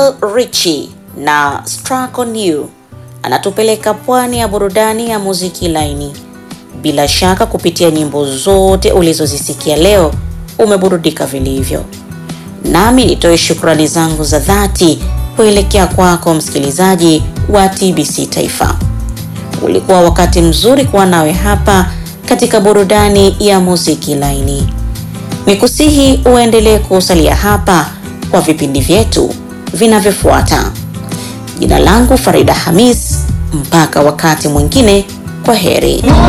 Lionel Richie na Struck on You anatupeleka pwani ya burudani ya muziki laini. Bila shaka kupitia nyimbo zote ulizozisikia leo umeburudika vilivyo, nami nitoe shukrani zangu za dhati kuelekea kwako msikilizaji wa TBC Taifa. Ulikuwa wakati mzuri kuwa nawe hapa katika burudani ya muziki laini. Nikusihi uendelee kusalia hapa kwa vipindi vyetu vinavyofuata. Jina langu Farida Hamis, mpaka wakati mwingine, kwa heri.